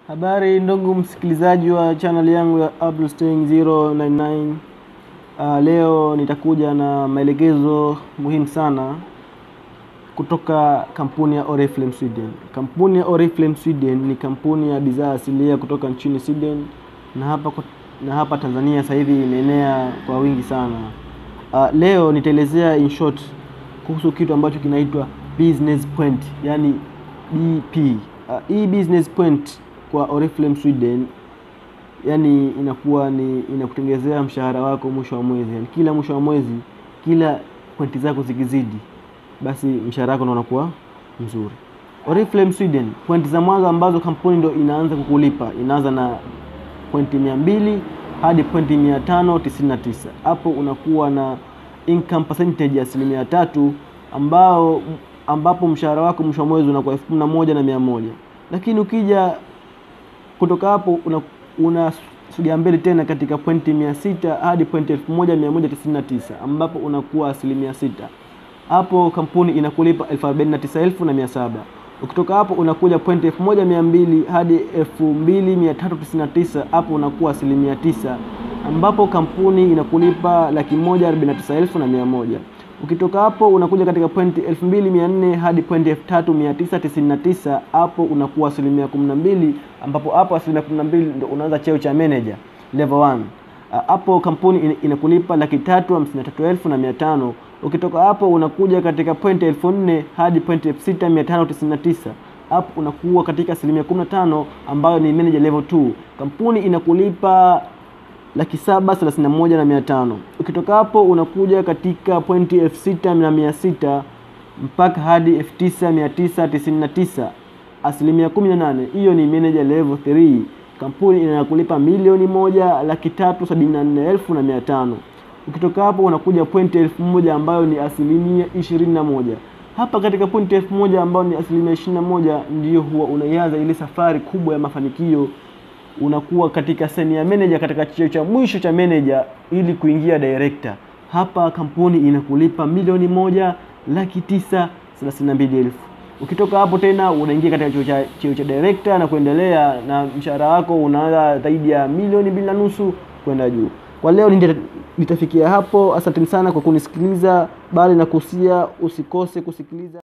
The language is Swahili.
Habari ndugu msikilizaji wa channel yangu ya Abdulstein 099. Uh, leo nitakuja na maelekezo muhimu sana kutoka kampuni ya Oriflame Sweden. Kampuni ya Oriflame Sweden ni kampuni ya bidhaa asilia kutoka nchini Sweden na hapa, na hapa Tanzania sasa hivi imeenea kwa wingi sana. Uh, leo nitaelezea in short kuhusu kitu ambacho kinaitwa business point, yani BP. Uh, hii business point kwa Oriflame Sweden yani inakuwa ni inakutengenezea mshahara wako mwisho wa mwezi, yani kila mwisho wa mwezi, kila pointi zako zikizidi, basi mshahara wako unakuwa mzuri. Oriflame Sweden, pointi za mwanzo ambazo kampuni ndo inaanza kukulipa inaanza na pointi mia mbili hadi pointi mia tano tisini na tisa. Hapo unakuwa na income percentage ya asilimia tatu ambao ambapo mshahara wako mwisho wa mwezi unakuwa elfu kumi na moja na mia moja lakini ukija kutoka hapo una, una sogea mbele tena katika pointi mia sita hadi pointi elfu moja mia moja tisini na tisa ambapo unakuwa asilimia sita. Hapo kampuni inakulipa elfu arobaini na tisa elfu na mia saba. Ukitoka hapo unakuja pointi elfu moja mia mbili hadi elfu mbili mia tatu tisini na tisa hapo unakuwa asilimia tisa ambapo kampuni inakulipa laki moja arobaini na tisa elfu na mia moja. Ukitoka hapo unakuja katika pointi elfu mbili mia nne hadi pointi elfu tatu mia tisa tisini na tisa hapo unakuwa asilimia kumi na mbili ambapo hapo asilimia kumi na mbili ndo unaanza cheo cha manager level 1. Hapo kampuni inakulipa laki tatu hamsini na tatu elfu na mia tano. Ukitoka hapo unakuja katika pointi elfu nne hadi pointi elfu sita mia tano tisini na tisa hapo unakuwa katika asilimia kumi na tano ambayo ni manager level 2. Kampuni inakulipa laki saba thelathini na moja na mia tano. Ukitoka hapo unakuja katika pointi elfu sita na mia sita mpaka hadi elfu tisa mia tisa tisini na tisa asilimia kumi na nane. Hiyo ni manager level 3. Kampuni inakulipa milioni moja laki tatu sabini na nne elfu na mia tano. Ukitoka hapo unakuja pointi elfu moja ambayo ni asilimia ishirini na moja. Hapa katika pointi elfu moja ambayo ni asilimia ishirini na moja ndiyo huwa unaianza ile safari kubwa ya mafanikio unakuwa katika senior manager katika cheo cha mwisho cha manager ili kuingia director. Hapa kampuni inakulipa milioni moja laki tisa thelathini na mbili elfu. Ukitoka hapo tena unaingia katika cheo cha cheo cha director na kuendelea, na mshahara wako unaanza zaidi ya milioni mbili na nusu kwenda juu. Kwa leo nitafikia hapo. Asanteni sana kwa kunisikiliza, bali na kusia usikose kusikiliza